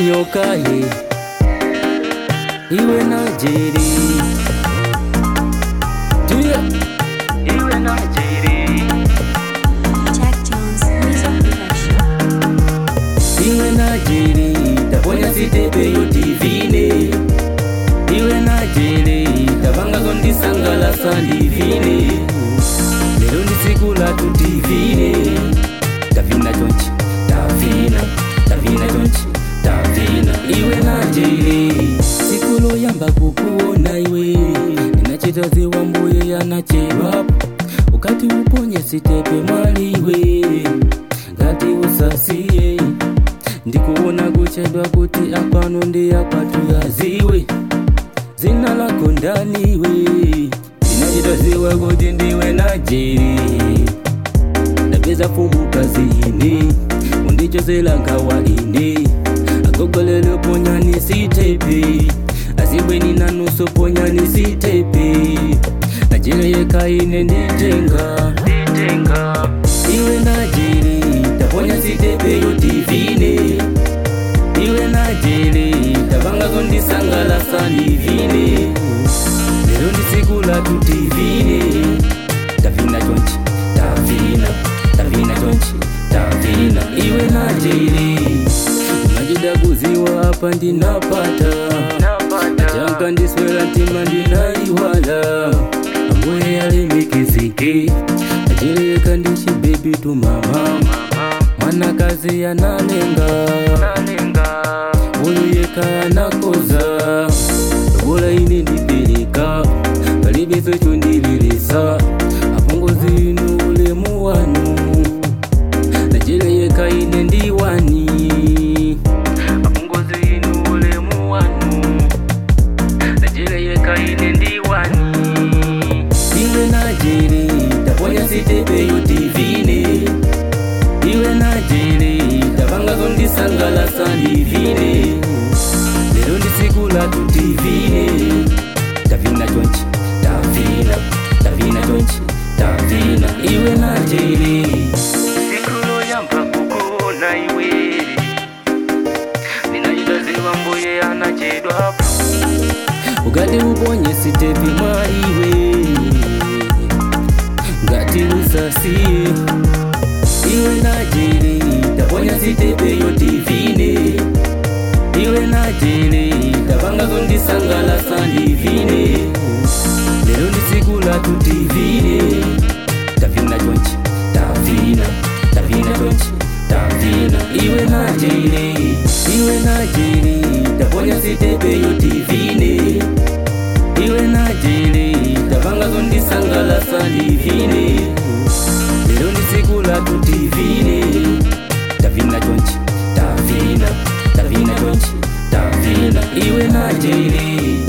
yokahe iwe na jeri Tuye. iwe na jeri Jack Jones Music Production. iwe na jeri taponya sitepe yo tivine iwe na jeri tavangazo ndisangalasa ndivine lero ndi siku latu tivine tavina chonchi tavina tavina chonchi tavina iwe na jeri siku loyamba kukuona iwe inachitaziwa mbuye yanachedwapo ukati uponye sitepe mwaliwe ngati usasiye ndikuona kuchedwa kuti apano ndi apatu yaziwe zina lako ndaniwe inachitaziwa kuti ndiwe na jeri ndapeza fumu kazini undichozela nkawa ine agogolelo ponyani sitepe azibweni nanuso ponyani sitepe najereyeka ine nditenga iwe najeri taponya sitepe yo tivine iwe najeri tavangazo ndisangalasa ndivine lero ndi siku latu tivine tavina chonchi tavina tavina chonchi tavina iwe najeri majida kuziwa apa ndinapata chanka ndiswera ntima ndinaiwala ambuye yalemikizike ajereka ndichibebi tumama mwanakazi analenga uyu yeka anakoza bola ine ndipereka palibeso chondililisa apongozi inu ulemu wanu najereyeka ine ndiwani apongozi inu ulemu wanu najereyeka ine ndiwani iwe najere taponya sitepe yo tivine iwe najere tavangazo ndisangalasa ndivine lero ndi siku latu tivine tavina chonchi tavina tavina chonchi tavina iwe najere siku loyamba kukuona iwe ninachitaziwa mbuye anachedwapo ukati uponye sitepi mwaiwe ngati usasiye iwe najere taponya sitepe yo tivine iwe najere tavangazo ndisangalasa ndivine lero ndi siku latu tivine tavina chonchi tavina tavina chonchi tavina iwe najere iwe najere taponya sitepe yo tivine iwe najere tavangazo ndisangalasa ndivine lero ndi siku latu tivine tavina chonchi tavina tavina chonchi tavina iwe najere